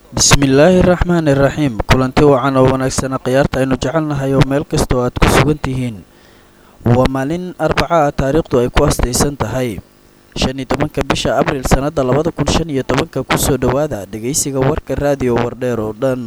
bismillaahi raxmaani raxiim kulanti wacan oo wanaagsana khiyaarta aynu jecelnahay oo meel kasta oo aad ku sugan tihiin waa maalin arbaca ah taariikhdu ay ku astaysan tahay shan iyo tobanka bisha abriil sannadda labada kun shan iyo tobanka kusoo dhowaada dhegaysiga warka raadiyo wardheer oo dhan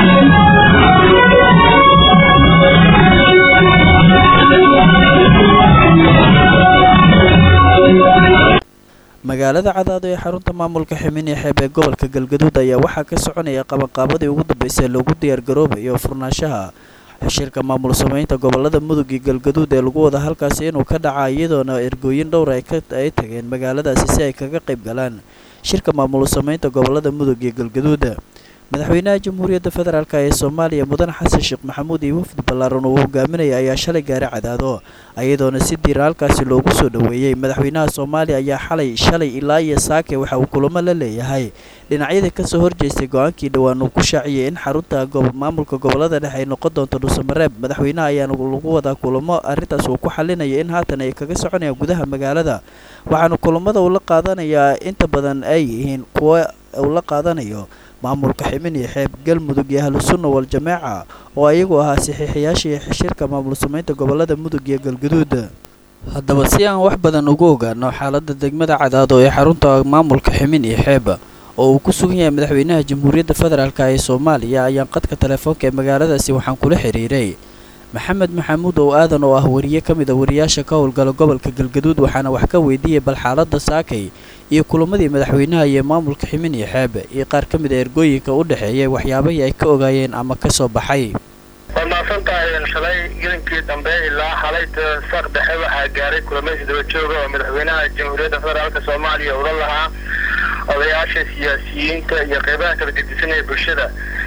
magaalada cadaado ee xarunta maamulka ximin iyo xeeb ee gobolka galgaduud ayaa waxaa ka soconaya qabanqaabadii ugu dambeysay loogu diyaargaroobayo furnaanshaha xishirka maamul sameynta gobolada mudug iyo galgaduud ee lagu wada halkaasi inuu ka dhaca iyadoona ergooyin dhowr ay tageen magaaladaasi si ay kaga qayb galaan shirka maamul sameynta gobolada mudug iyo galgaduud madaxweynaha jamhuuriyadda federaalk ee soomaaliya mudane xasan sheekh maxamuud iyo wafdi ballaaran uu hogaaminaya ayaa shalay gaari cadaado iyadoona si diira halkaasi loogu soo dhoweeyey madaxweynaha soomaaliya ayaa xalay shalay ilaa iyo saake waxa uu kulamo la leeyahay dhinacyadii kasoo horjeestay go-aankii dhowaan uu ku shaaciyey in xarunta maamulka gobolada dhexe ay noqon doonto dhuusamareeb madaxweynaha ayaana lagu wadaa kulamo arrintaas uu ku xalinaya in haatan ay kaga soconayaan gudaha magaalada waxaana kulamada uu la qaadanayaa inta badan ay yihiin kuwa uu la qaadanayo maamulka ximin iyo xeeb galmudug iyo ahlu sunna wal jameeca oo ayagu ahaa saxiixayaashii xishirka maamul sameynta gobolada mudug iyo galgaduud haddaba si aan wax badan ugu ogaano xaaladda degmada cadaado ee xarunta maamulka ximin iyo xeeb oo uu ku sugan yahay madaxweynaha jamhuuriyadda federaalk ee soomaaliya ayaan qadka telefoonka ee magaaladaasi waxaan kula xiriiray maxamed maxamuud oo aadan oo ah wariye ka mid a wariyaasha ka howlgala gobolka galgaduud waxaana wax ka weydiiyey bal xaaladda saakay iyo kulamadii madaxweynaha iyo maamulka ximin iyo xeeb iyo qaar ka mid a ergooyinka u dhexeeyay waxyaabahii ay ka ogaayeen ama ka soo baxay waad mahadsantahay shalay gelinkii dambe ilaa xalay saaq dhexe waxaa gaaray kulamaysi daba jooga oo madaxweynaha jamhuuriyadda federaalk soomaaliya ula lahaa odayaasha siyaasiyiinta iyo qeybaha kala gedisanaya bulshada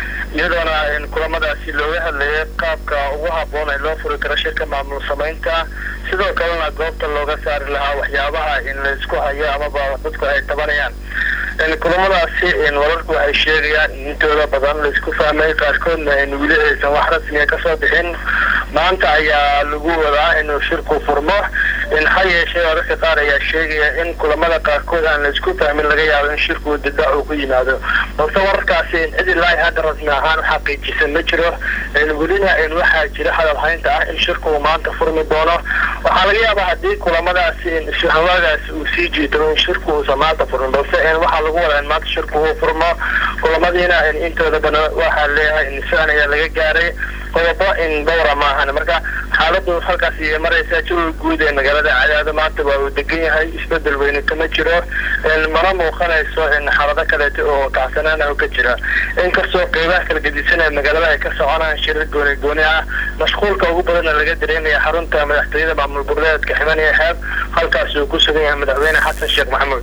iyadoona kulamadaasi looga hadlayay qaabka ugu habboon ee loo furi karo shirka maamul samaynta sidoo kalena goobta looga saari lahaa waxyaabaha in la isku hayo amaba dadku ay tabanayaan kulamadaasi wararku waxay sheegayaan in intooda badan laisku fahmay qaarkoodna in weli aysan wax rasmiga kasoo bixin maanta ayaa lagu wadaa inuu shirku furmo ha yeeshee wararka qaar ayaa sheegaya in kulamada qaarkood aan laisku fahmin laga yaabo in shirku dibdhac uu ku yimaado balse wararkaasi cid ilaahi hadda rasmi ahaan xaqiijisan ma jiro welina waxaa jira hadalhaynta ah in shirku uu maanta furmi doono waxaa laga yaabaa haddii kulamadaasi isfahamagaasi uu sii jiito in shirku uusan maanta furmin balse waxaa lagu wadaa in maanta shirku uu furmo kulamadiina intooda badan waxaa leeyahay in isfahan ayaa laga gaaray qodobo in dhowra maahan marka xaaladu halkaas iyo maraysa jawiga guud ee magaalada cadaado maanta waa uu degan yahay isbedel weyne kama jiro mana muuqanayso xaalado kaleeto oo kacsanaan ah ka jira inkastoo qeybaha kala gedisan ee magaalada ay ka soconaan shirar gooni gooni ah mashquulka ugu badanna laga dareemaya xarunta madaxtooyada maamul goboleedka ximan iyo xeeb halkaas uu ku sugan yahay madaxweyne xasan sheekh maxamuud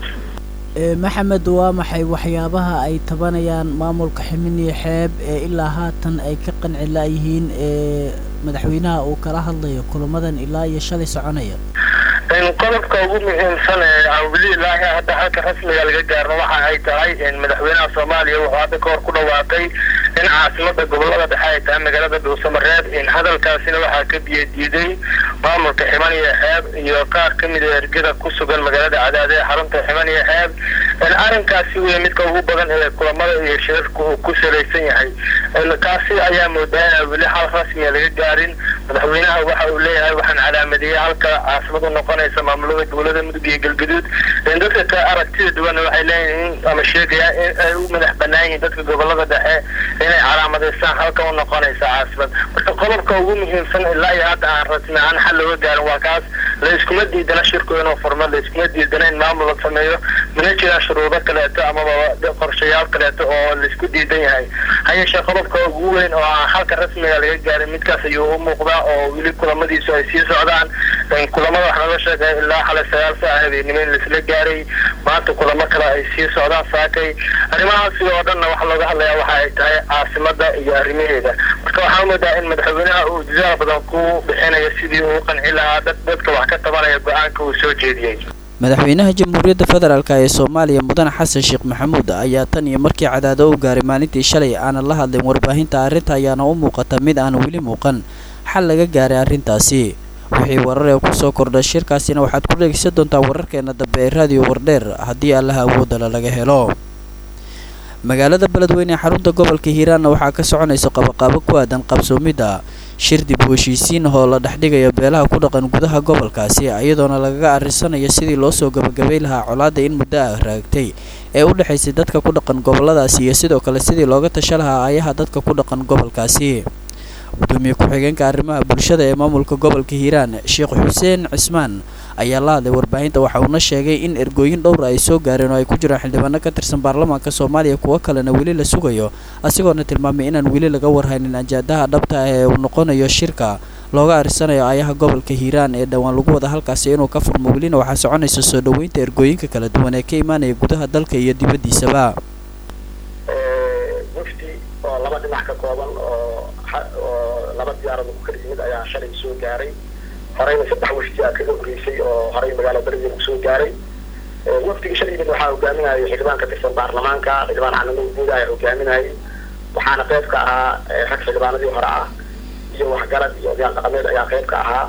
maxamed waa maxay waxyaabaha ay tabanayaan maamulka ximin iyo xeeb ee ilaa haatan ay ka qanci laayihiin ee madaxweynaha uu kala hadlayo kulamadan ilaa iyo shalay soconaya qodobka ugu muhiimsan ee aan weli ilaahi hadda halka rasmiga laga gaarno waxa ay tahay madaxweynaha soomaaliya wuxuu hadda kahor ku dhawaaqay in caasimada gobolada dhexe ay tahay magaalada dhuusamareeb hadalkaasina waxaa ka biyo diiday maamulka ximan iyo xeeb iyo qaar ka mid a ergada ku sugan magaalada cadaade ee xarunta ximan iyo xeeb arrinkaasi wey midka ugu badan ee kulamada iyo shirarka uu ku salaysan yahay kaasi ayaa moodaa inaan weli hal rasmiga laga gaarin madaxweynaha waxa uu leeyahay waxaan calaamadeeyey halka caasimad u noqonaysa maamulada gobolada mudug iyo galgaduud dadka ka aragtida duwana waxay leeyihiin ama sheegayaan in ay u madax banaan yihiin dadka gobolada dhexe inay calaamadeystaan halka u noqonaysa caasimad marka qodobka ugu muhiimsan ilaa iyo hadda aan rasmi ahaan xal looga gaarin waa kaas la iskuma diidana shirku inuu furmo la iskuma diidana in maamul la sameeyo mana jiraan shuruudo kaleeto amaba qorshayaal kaleeto oo laisku diidan yahay hayeeshee qodobka ugu weyn oo aan halka rasmiga laga gaarin midkaas ayuu u muuqdaa oo weli kulamadiisu ay sii socdaan kulamada wax naga sheegay ilaa xalay sagaal saac habeenimo in laisla gaaray maanta kulamo kale ay sii socdaan saakay arrimahaasi oo dhanna waxa looga hadlayaa waxa ay tahay caasimada iyo arrimaheeda marka waxaa moodaa in madaxweynaha uu dadaal badan ku bixinayo sidii uu qanci lahaa dadka wax ka tabanaya go-aanka uu soo jeediyey madaxweynaha jamhuuriyadda federaalk ee soomaaliya mudane xasan sheekh maxamuud ayaa tan iyo markii cadaado u gaaray maalintii shalay aanan la hadlin warbaahinta arrinta ayaana u muuqata mid aan weli muuqan xal laga gaaray arrintaasi wixii warar ee kusoo kordhay shirkaasina waxaad ku dhegeysan doontaa wararkeena dambe ee raadiyo wardheer haddii allaha awoodala laga helo magaalada beledweyne ee xarunta gobolka hiiraanna waxaa ka soconaysa qabaqaabo ku aadan qabsoomidda shir dib u heshiisiin oo la dhexdhigayo beelaha ku dhaqan gudaha gobolkaasi iyadoona lagaga arrisanayo sidii loo soo gabagabay lahaa colaadda in muddo ah raagtay ee u dhexaysay dadka ku dhaqan gobolladaasi iyo sidoo kale sidii looga tasha lahaa aayaha dadka ku dhaqan gobolkaasi gudoomiye ku-xigeenka arrimaha bulshada ee maamulka gobolka hiiraan sheekh xuseen cismaan ayaa la hadlay warbaahinta waxa uuna sheegay in ergooyin dhowra ay soo gaareen oo ay ku jiraan xildhibaano ka tirsan baarlamaanka soomaaliya kuwo kalena weli la sugayo asigoona tilmaamay inaan weli laga warhaynin ajaadaha dhabta ah ee uu noqonayo shirka looga arisanayo aayaha gobolka hiiraan ee dhowaan lagu wada halkaasi inuu ka furmo welina waxaa soconaysa soo dhoweynta ergooyinka kala duwan ee ka imaanaya gudaha dalka iyo dibaddiisaba mufti oo laba dhinac ka kooban oo oo laba diyaarad ku kala yimid ayaa shalay soo gaaray horeyna saddex wafdi aa kaga horeysay oo horey magaala beledweyne kusoo gaaray wafdiga shalay yimid waxaa hogaaminayay xildhibaan ka tirsan baarlamaanka xildhibaan calamuud guud ayaa hogaaminayay waxaana qayb ka ahaa rag xildhibaanadii hore ah iyo waxgarad iyo odayaal dhaqameed ayaa qayb ka ahaa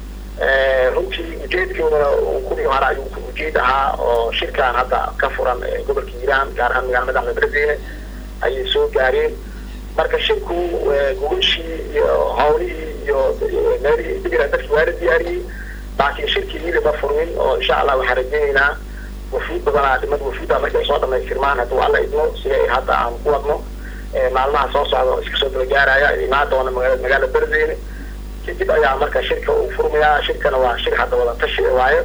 runtii ujeedkoodana kuwii hore ayuu ujeed ahaa oo shirkan hadda ka furan gobolka hiiraan gaar ahaan magaala madaxda beledweyne ayay soo gaareen marka shirku gogashii iyo hawlihii iyo meelihii digraa dadki waa la diyaariyey laakiin shirkii wili ma furmin oo insha allah waxaan rajaynaynaa wafuud badanaa dhimad wafuudda markay soo dhamaystirmaan hadduu alla idmo sida ay hadda aan ku wadno maalmaha soo socda oo iska soo dabagaaraya imaan doona magaa magaala beledweyne kadib ayaa marka shirka uu furmayaa shirkana waa shir hadda wada tashi waayo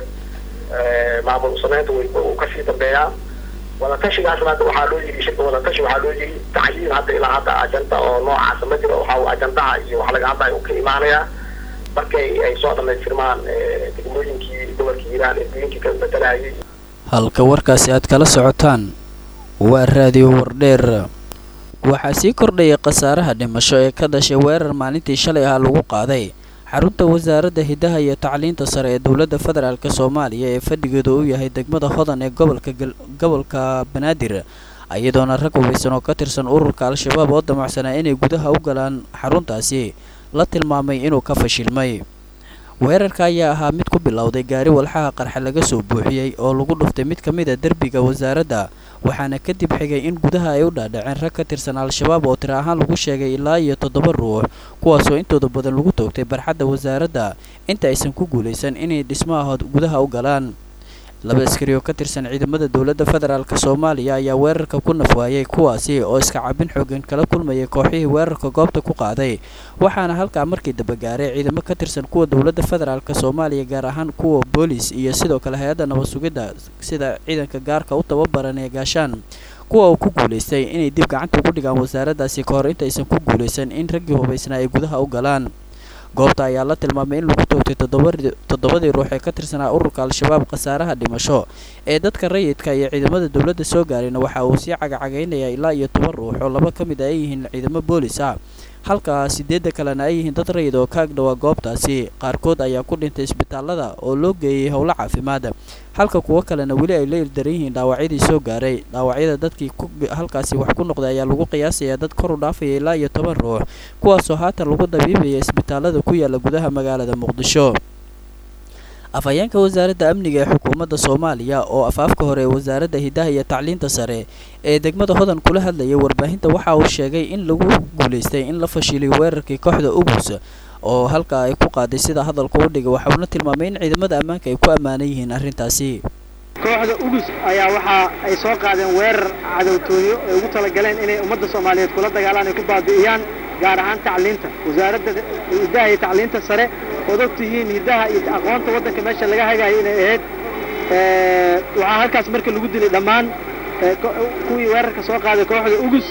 maamul sameynta uu kasii dambeeyaa wadatashigaasna hadda waxaa loo yiri shirka wadatashi waxaa loo yiri tacyiin hadda ilaa hadda ajanta oo noocaasa ma jiro waxa uu ajandaha iyo wax laga hadlaya uu ka imaanayaa markay ay soo dhamaystirmaan degmooyinkii gobolka hiiraan ergooyinkii ka bedelayay halka warkaasi aad kala socotaan waa raadiyo wardheer waxaa sii kordhayay khasaaraha dhimasho ee ka dhashay weerar maalintii shalay ah lagu qaaday xarunta wasaaradda hiddaha iyo tacliinta sare ee dowladda federaalk soomaaliya ee fadhigeedu u yahay degmada hodan ee gobolka gobolka banaadir iyadoona rag hubaysan oo ka tirsan ururka al-shabaab oo damacsanaa inay gudaha u galaan xaruntaasi la tilmaamay inuu ka fashilmay weerarka ayaa ahaa mid ku bilowday gaari walxaha qarxa laga soo buuxiyey oo lagu dhuftay mid ka mid a derbiga wasaaradda waxaana kadib xigay in gudaha ay u dhaadhaceen rag ka tirsan al-shabaab oo tiro ahaan lagu sheegay ilaa iyo toddoba ruux kuwaasoo intooda badan lagu toogtay barxadda wasaaradda inta aysan ku guulaysan inay dhismaha gudaha u galaan laba askari oo ka tirsan ciidamada dowladda federaalk soomaaliya ayaa weerarka ku nafwaayay kuwaasi oo iska cabin xoogan kala kulmayay kooxihii weerarka goobta ku qaaday waxaana halkaa markii daba gaaray ciidamo ka tirsan kuwa dowladda federaalk soomaaliya gaar ahaan kuwa boolis iyo sidoo kale hay-adda nabad sugidda sida ciidanka gaarka u tababaran ee gaashaan kuwa uu ku guulaystay inay dib gacanta ugu dhigaan wasaaraddaasi ka hor intaysan ku guulaysan in raggii hubaysnaa ay gudaha u galaan goobta ayaa la tilmaamay in lagu toogtay toddobadii ruux ee ka tirsanaa ururka al-shabaab khasaaraha dhimasho ee dadka rayidka iyo ciidamada dowladda soo gaarayna waxa uu sii cagacagaynayaa ilaa iyo toban ruux oo laba ka mid a ay yihiin ciidamo boolis ah halka sideedda kalena ay yihiin dad rayid oo ka agdhowaa goobtaasi qaarkood ayaa ku dhintay isbitaalada oo loo geeyey howlo caafimaad halka kuwo kalena weli ay la ildaran yihiin dhaawacyadii soo gaaray dhaawacyada dadkii halkaasi wax ku noqday ayaa lagu qiyaasayaa dad kor u dhaafaya ilaa iyo toban ruux kuwaasoo haatan lagu dabiibaya isbitaalada ku yaala gudaha magaalada muqdisho afhayeenka wasaaradda amniga ee xukuumadda soomaaliya oo afaafka hore ee wasaaradda hiddaha iyo tacliinta sare ee degmada hodan kula hadlayay warbaahinta waxa uu sheegay in lagu guulaystay in la fashiliyo weerarkii kooxda ugus oo halkaa ay ku qaaday sida hadalka u dhigay waxa uuna tilmaamay in ciidamada ammaanka ay ku ammaanan yihiin arrintaasi kooxda ugus ayaa waxa ay soo qaadeen weerar cadowtooyo ay ugu talagaleen inay ummadda soomaaliyeed kula dagaalaan ay ku baabi'iyaan gaar ahaan tacliinta wasaaradda hiddaha iyo tacliinta sare ood og tihiin hiddaha iyo aqoonta waddanka meesha laga hagayo inay ahayd waxaa halkaas marka lagu dilay dhammaan kuwii weerarka soo qaaday kooxda ugus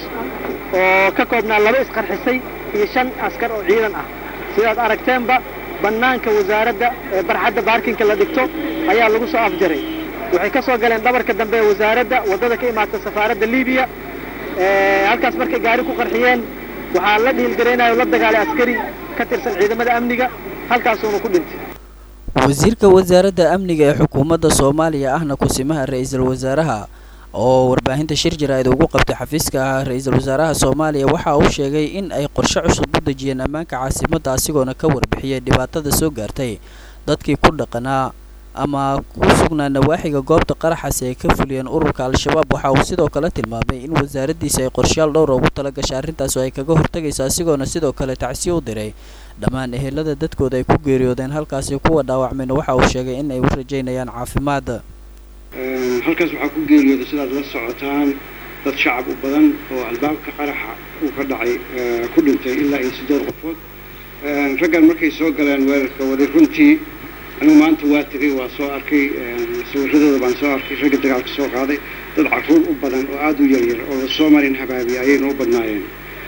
oo ka koobnaa laba isqarxisay iyo shan askar oo ciidan ah sidaad aragteenba bannaanka wasaaradda ee barxadda baarkinka la dhigto ayaa lagu soo afjaray waxay ka soo galeen dhabarka dambe ee wasaaradda waddada ka imaata safaaradda libiya halkaas markay gaari ku qarxiyeen waxaa la dhiilgaraynayo la dagaalay askari ka tirsan ciidamada amniga halkaasuuna ku dhintay wasiirka wasaaradda amniga ee xukuumadda soomaaliya ahna kusimaha ra-iisul wasaaraha oo warbaahinta shir jaraa'id ugu qabtay xafiiska ah ra-iisul wasaaraha soomaaliya waxa uu sheegay in ay qorshe cusub u dejiyeen ammaanka caasimadda asigoona ka warbixiyay dhibaatada soo gaartay dadkii ku dhaqanaa ama ku sugnaa nawaaxiga goobta qaraxaasi ay ka fuliyeen ururka al-shabaab waxa uu sidoo kale tilmaamay in wasaaraddiisa ay qorshayaal dhowra ugu tala gashay arrintaas oo ay kaga hortagayso asigoona sidoo kale tacsiyo u diray dhammaan ehelada dadkooda ay ku geeriyoodeen halkaasi kuwa dhaawacmayna waxa uu sheegay in ay u rajaynayaan caafimaad halkaas waxaa ku geeriyooday sidaad la socotaan dad shacab u badan oo albaabka qaraxa uu ka dhacay ku dhintay ilaa iyo siddeed qofood raggan markay soo galeen weerarka waday runtii anigu maanta waa tegay waa soo arkay sawiradooda baan soo arkay ragga dagaalka soo qaaday dad carruur u badan oo aada u yaryar oo la soo marin habaabiya ayayna u badnaayeen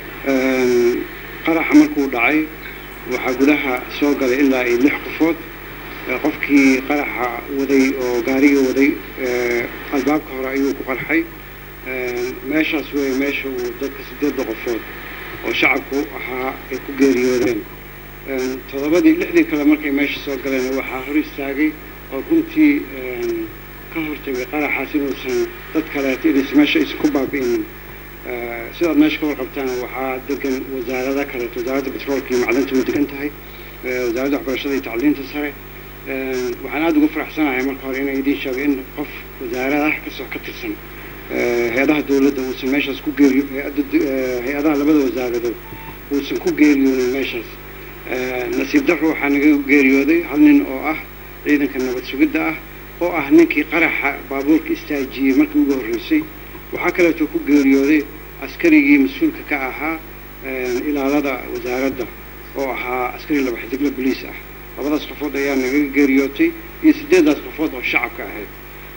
qaraxa markuu dhacay waxaa gudaha soo galay ilaa iyo lix qofood qofkii qaraxa waday oo gaariga waday albaabka hore ayuu ku qarxay meeshaas weeye meesha uu dadka siddeedda qofood oo shacabku ahaa ay ku geeriyoodeen toddobadii lixdii kale markay meesha soo galeen waxaa hor istaagay oo runtii ka hortagay qaraxaas inuusan dad kaleeto inaysa meesha aysan ku baabi'inin sidaad meesha ka warqabtaan waxaa degan wasaarada kaleeto wasaaradda betroolka iyo macdanta way degan tahay wasaaradda waxbarashada iyo tacliinta sare waxaan aada ugu faraxsanahay marka hore inay idiin sheego in qof wasaaradaha kasoo ka tirsan hay-adaha dawladda uusan meeshaas ku geeriyo hay-adaha labada wasaaradood uusan ku geeriyoonin meeshaas nasiib darro waxaa naga geeriyooday hal nin oo ah ciidanka nabad sugidda ah oo ah ninkii qaraxa baabuurka istaajiyey markii ugu horreysay waxaa kaleeto ku geeriyooday askarigii mas-uulka ka ahaa ilaalada wasaaradda oo ahaa askari laba xidigla boliis ah labadaas qofood ayaa naga geeriyootay iyo siddeeddaas qofood oo shacabka ahayd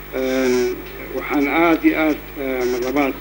waxaan aada iyo aada marlabaad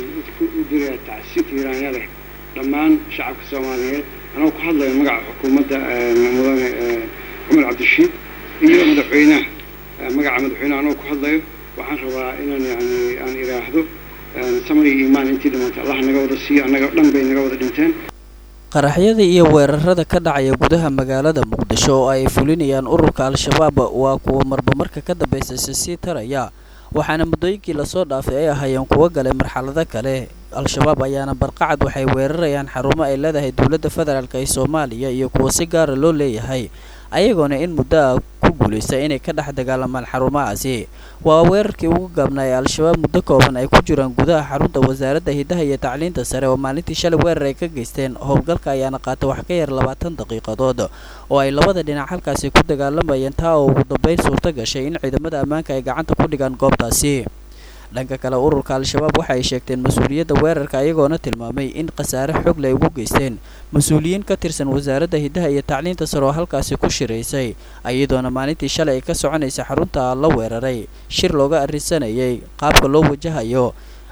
u dirayaa tacsi tiiraanya leh dhammaan shacabka soomaaliyeed anoo ku hadlaya magaca xukuumadda mudane cumar cabdirashiid iyo madaxweynaha magaca madaxweynaha anoo ku hadlayo waxaan rabaa inaan yani aan idhaahdo samar iyo iimaan intii dhimatay allah naga wada siiyo annaga dhan bay naga wada dhinteen qaraxyada iyo weerarada ka dhacaya gudaha magaalada muqdisho oo ay fulinayaan ururka al-shabaab waa kuwa marba marka ka dambaysaysa sii taraya waxaana muddooyinkii lasoo dhaafay ay ahaayeen kuwo galay marxalado kale al-shabaab ayaana barqacad waxay weerarayaan xarumo ay leedahay dowladda federaalk ee soomaaliya iyo kuwa si gaara loo leeyahay ayagoona in muddo ah ku guulaysta inay ka dhex dagaalamaan xarumahaasi waa weerarkii ugu gaabnaa ee al-shabaab muddo kooban ay ku jiraan gudaha xarunta wasaaradda hiddaha iyo tacliinta sare oo maalintii shalay weerar ay ka geysteen howlgalka ayaana qaatay wax ka yar labaatan daqiiqadood oo ay labada dhinac halkaasi ku dagaalamayeen taa oo ugu dambeyn suurto gashay in ciidamada ammaanka ay gacanta ku dhigaan goobtaasi dhanka kale ururka al-shabaab waxa ay sheegteen mas-uuliyadda weerarka ayagoona tilmaamay in khasaare xoog leh ay ugu geysteen mas-uuliyiin ka tirsan wasaaradda hiddaha iyo tacliinta sare oo halkaasi ku shiraysay iyadoona maalintii shalay ay ka soconaysa xarunta la weeraray shir looga arrinsanayay qaabka loo wajahayo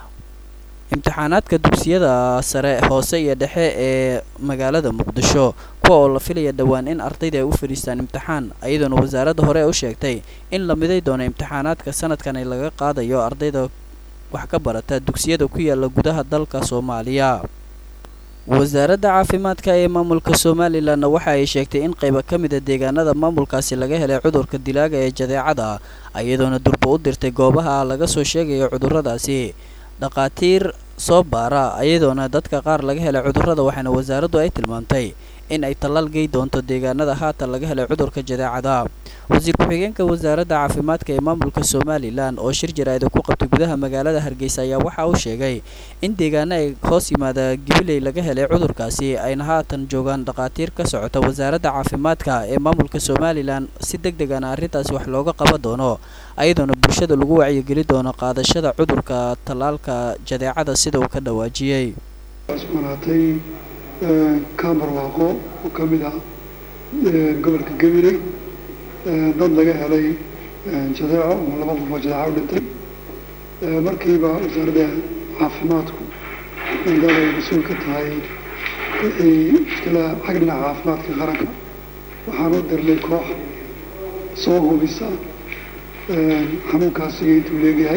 imtixaanaadka dugsiyada sare hoose iyo dhexe ee magaalada muqdisho kuwa oo la filaya dhowaan in ardayda ay u fadhiistaan imtixaan iyadoona wasaaradda hore u sheegtay in la miday doono imtixaanaadka sanadkan ay laga qaadayo ardayda wax ka barata dugsiyada ku yaala gudaha dalka soomaaliya wasaaradda caafimaadka ee maamulka somalilanna waxa ay sheegtay in qayba ka mida deegaanada maamulkaasi laga helay cudurka dilaaga ee jadeecada iyadoona durba u dirtay goobaha laga soo sheegayo cudurradaasi dhakhaatiir soo baara iyadoona dadka qaar laga helay cudurrada waxaana wasaaraddu ay tilmaamtay in ay tallaal gey doonto deegaanada haatan laga helay cudurka jadeecada wasiir ku-xigeenka wasaaradda caafimaadka ee maamulka somalilan oo shir jaraa'ida ku qabtay gudaha magaalada hargeysa ayaa waxa uu sheegay in deegaano ay hoos yimaada gibiley laga helay cudurkaasi ayna haatan joogaan dhakhaatiir ka socota wasaaradda caafimaadka ee maamulka somalilan si deg degana arrintaasi wax looga qaban doono ayadoona bulshada lagu wacyigeli doono qaadashada cudurka tallaalka jadeecada sida uu ka dhawaajiyey cusbanaatay kaamar waaqo oo ka mid ah gobolka gabiley dad laga helay jadeeco ama laba qof oo jadeeco u dhintay markiiba wasaaradda caafimaadku maadaama ay mas-uul ka tahay wixii mushkilaa xag dhinaca caafimaadka qaranka waxaan u dirnay koox soo hubisa xanuunkaasiga intuu leegyahay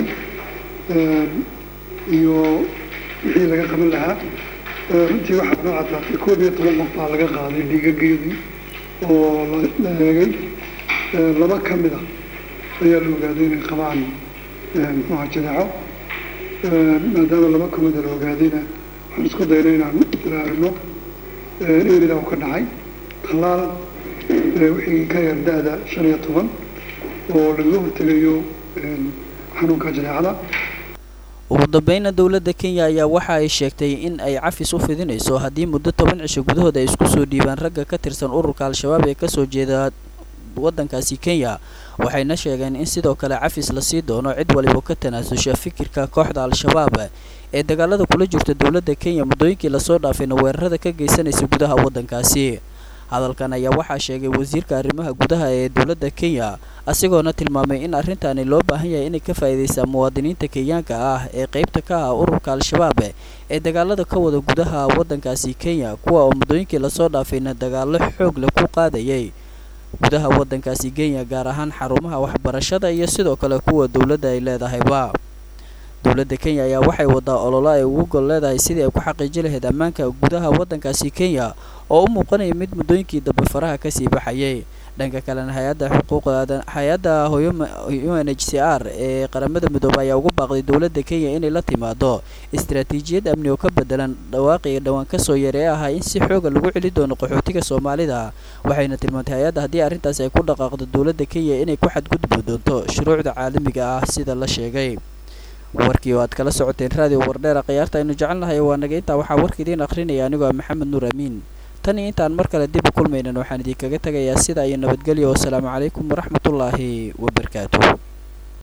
iyo wixii laga qaban lahaa runtii waxaa noo caddaatay koob iyo toban qof baa laga qaaday dhiigageedii oo la eegay laba ka mid a ayaa la ogaaday inay qabaan muxuuha jadeeco maadaama laba ka mida la ogaadayna waxaan isku dayna inaan ilaarino erida u ka dhacay tallaal wixii ka yar da-da shan iyo toban oo lagaga hortegayo xanuunka jadeecada ugu dambeyna dowladda kenya ayaa waxa ay sheegtay in ay cafis u fidinayso haddii muddo toban cisho gudahood ay isku soo dhiibaan ragga ka tirsan ururka al-shabaab ee kasoo jeeda waddankaasi kenya waxayna sheegeen in sidoo kale cafis lasii doono cid waliba ka tanaasusha fikirka kooxda al-shabaab ee dagaalada kula jirta dowladda kenya muddooyinkii lasoo dhaafayna weerarada ka geysanaysa gudaha waddankaasi hadalkan ayaa waxaa sheegay wasiirka arrimaha gudaha ee dowladda kenya asigoona tilmaamay in arrintaani loo baahan yahay inay ka faa'iidaystaan muwaadiniinta kenyaanka ah ee qaybta ka ah ururka al-shabaab ee dagaalada ka wada gudaha waddankaasi kenya kuwa oo muddooyinkii lasoo dhaafayna dagaallo xoog leh ku qaadayay gudaha waddankaasi kenya gaar ahaan xarumaha waxbarashada iyo sidoo kale kuwa dowladda ay leedahayba dowladda kenya ayaa waxay wadaa ololo ay ugu gol leedahay sidii ay ku xaqiijin lahayd ammaanka gudaha waddankaasi kenya oo u muuqanaya mid muddooyinkii dambe faraha kasii baxayay dhanka kalena hay-adda xuquuqda hay-adda u n h c r ee qaramada midoobay ayaa ugu baaqday dowladda kenya inay la timaado istaraatiijiyad amni oo ka bedelan dhawaaqii dhowaan kasoo yaray ahaa in si xooga lagu celi doono qaxootiga soomaalida waxayna tilmaantay hay-adda haddii arrintaasi ay ku dhaqaaqdo dowladda kenya inay ku xadgudbi doonto shuruucda caalamiga ah sida la sheegay warkii oo aad kala socoteen raadiyo wardheera khiyaarta aynu jecelnahay waa naga intaa waxaa warka idiin akhrinaya anigoo ah maxamed nuur amiin tan iyo intaan mar kale dib u kulmaynan waxaan idinkaga tegayaa sida iyo nabadgelyo wasalaamu calaykum waraxmatullaahi wabarakaatuh